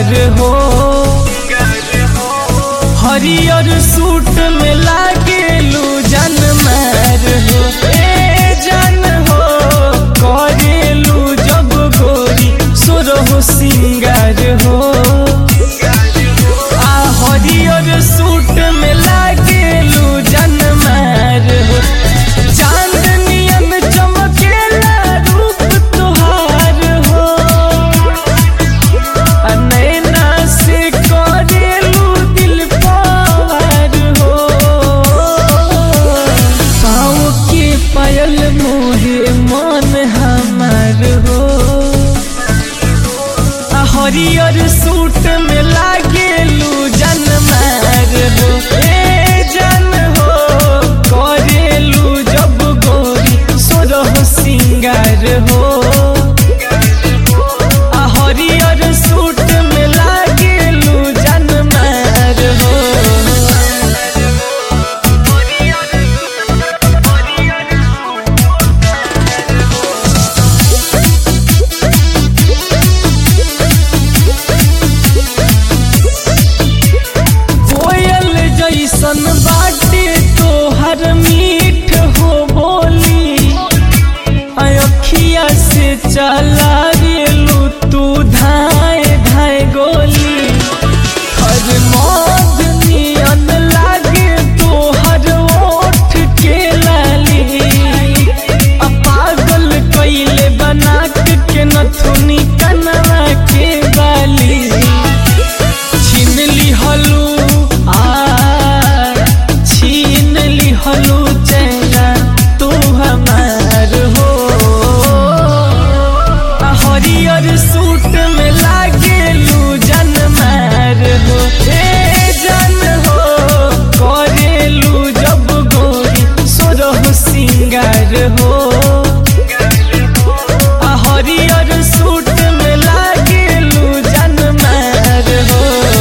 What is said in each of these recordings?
सिंगार हो हरियर सूट में लागेलू जन मार हो ए जन हो करेलू जब गोरी सुरहु सिंगार हो आ हरियर सूट में लागेलू जन मार हो चांदनियन चमकेला रूप तुहार हो आ नैना से करेलू दिल पार हो पाँव के पायल मोहे मन हमार हो आ हरियर सूट में लागेलू जन मार हो ए जन हो करेलू जब गोरी सोरह सिंगार हो आ हरियर सूट में लागेलू जन मार हो कोयल जैसन बाटे तोहर मीठ हो बोली अखिया से चला गेलू तू धाए धाए गोली हर मौत नियन लागे तोहर ओठ के लाली आ पागल कैले बना के नथुनी कनवा के बाली छीन लिहलू आ छीन लिहलू चेहरा तू हमार हो आ हरियर सूट में लागेलू जन मार हो ए जन हो करेलू जब गोरी सोरह सिंगार हो आ हरियर सूट में लागेलू जन मार हो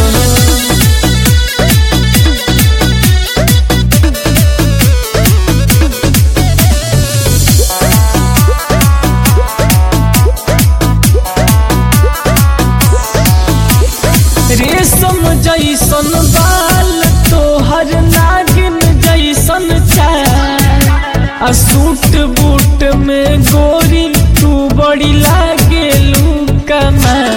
रेशम जैसन बाल तोहर नागिन जैसन चाल आ सूट बूट में गोरी तू बड़ी लागेलू कमाल